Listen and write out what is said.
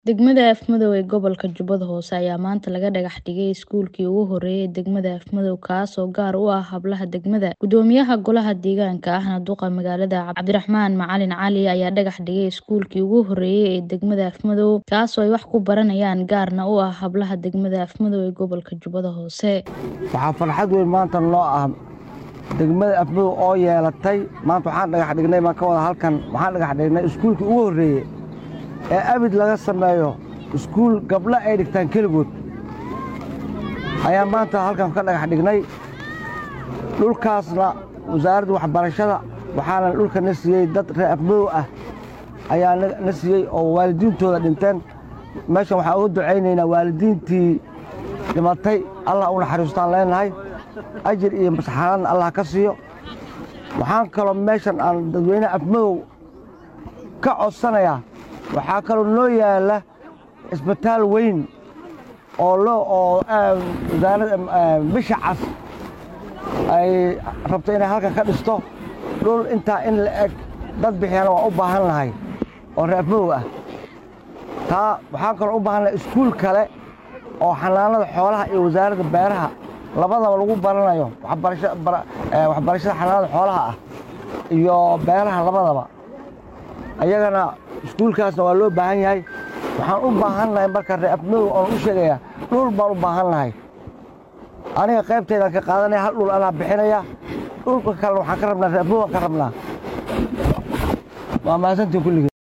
Degmada Afmadow ee gobolka Jubbada Hoose ayaa maanta laga dhagax dhigay iskuulkii ugu horeeyay ee degmada Afmadow kaas oo gaar u ah hablaha degmada. Gudoomiyaha Golaha Deegaanka ahna duqa magaalada Cabdiraxmaan Macalin Cali ayaa dhagax dhigay iskuulkii ugu horeeyay ee degmada Afmadow kaas oo ay wax ku baranayaan gaarna u ah hablaha degmada Afmadow ee gobolka Jubbada Hoose. waxaa farxad weyn maanta noo ah degmada afmadow oo yeelatay maanta waxaan dhagax dhignay baan ka wada halkan waxaan dhagax dhignay iskuulkii ugu horreeyey ee abid laga sameeyo iskuul gabdho ay dhigtaan keligood ayaa maanta halkan ka dhagax dhignay dhulkaasna wasaaradda waxbarashada waxaana dhulka na siiyey dad reer afmadow ah ayaa na- na siiyey oo waalidiintooda dhinteen meeshan waxaan uga ducaynaynaa waalidiintii dhimatay allah u naxariistaan leenahay ajir iyo masxaradna allah ka siiyo waxaan kaloo meeshan aan dadweynaha afmadow ka codsanayaa waxaa kaloo noo yaalla isbitaal weyn oo loo oo ah, wasaaradda ah, bisha cas ay rabto inay halkan ka dhisto dhul intaa in la eg dad bixiyana waa u baahan lahay oo reer afmadow ah taa waxaan kaloo u baahan lahay iskuul kale oo xanaanada xoolaha iyo wasaaradda beeraha labadaba lagu baranayo waxbarasha- bara- eh, waxbarashada xanaanada xoolaha ah iyo beeraha labadaba ayagana iskuulkaasna waa loo baahan yahay waxaan u baahan lahay marka reer afmadow oon u sheegayaa dhul baan u baahan lahay aniga qaybtaydaan ka qaadanaya hal dhul anaa bixinaya dhulka kalena waxaan ka rabnaa reer afmadow aan ka rabnaa waa mahadsantiin kulligii